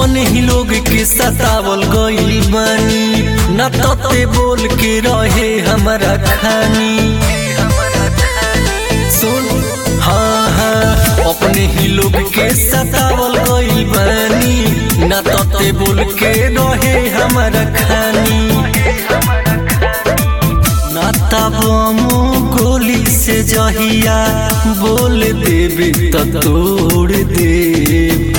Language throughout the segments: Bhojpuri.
अपने ही लोग के सतावल गइल बानी न तते बोल के रहे हमारा खानी सुन हाँ हाँ अपने ही लोग के सतावल गइल बानी न तते बोल के रहे हमारा खानी ना तबमो गोली से जहिया बोल देबे त तोड़ देब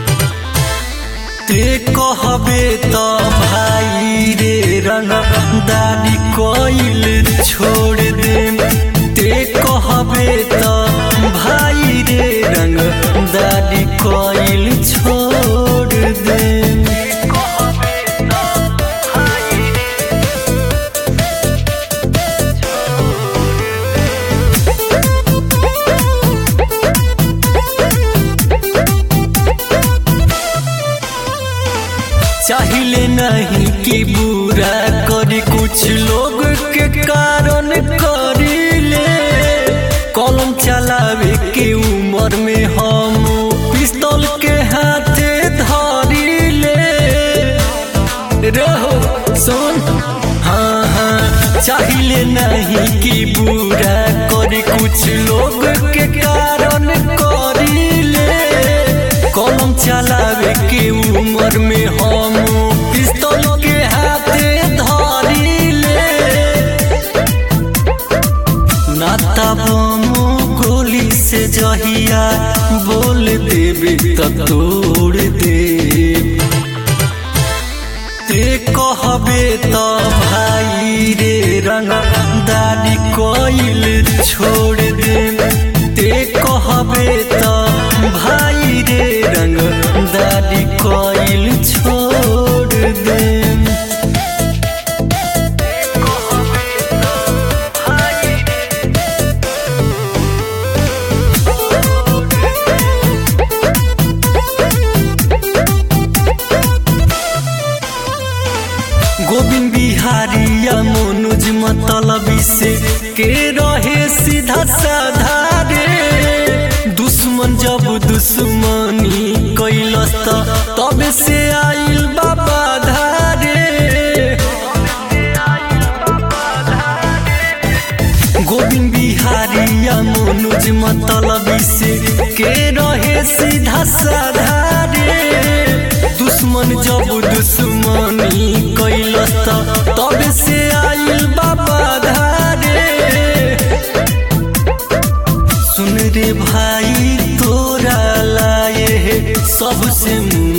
ते कहबे त भाई रे रंग दादी कोइल छोड़ देम ते कहबे त भाई रे रंग दादी कोइल छोड़ देम चाहिले नहीं कि बुरा करी कुछ लोग के कारण करीले कलम चलावे के उम्र में हम पिस्तौल के हाथे धरीले रहो सुन हाँ हाँ चाहिले नहीं कि बुरा करी कुछ लोग के कारण करीले कलम चलावे के उम्र में हम पिस्तौल के हाथे धरीले नाता बमो गोली से जहिया बोल देबे त तोड़ देब ते कहबे त भाई रे रंग दादी कोइल छोड़ देब ते कहबे त भाई रे रंग दादी कोइल छोड़ देब गोविंद बिहारी या मनोज मतलबी से के रहे सीधा साधा रे दुश्मन जब दुश्मनी कैलस त तब से आइल बाबा धारे गोविंद बिहारी या मनोज मतलबी से के रहे सीधा साधा रे दुश्मन जब दुश्मनी कैलस त तब से आइल बाबा धारे सुन रे भाई तोरा लाए सबसे मुँह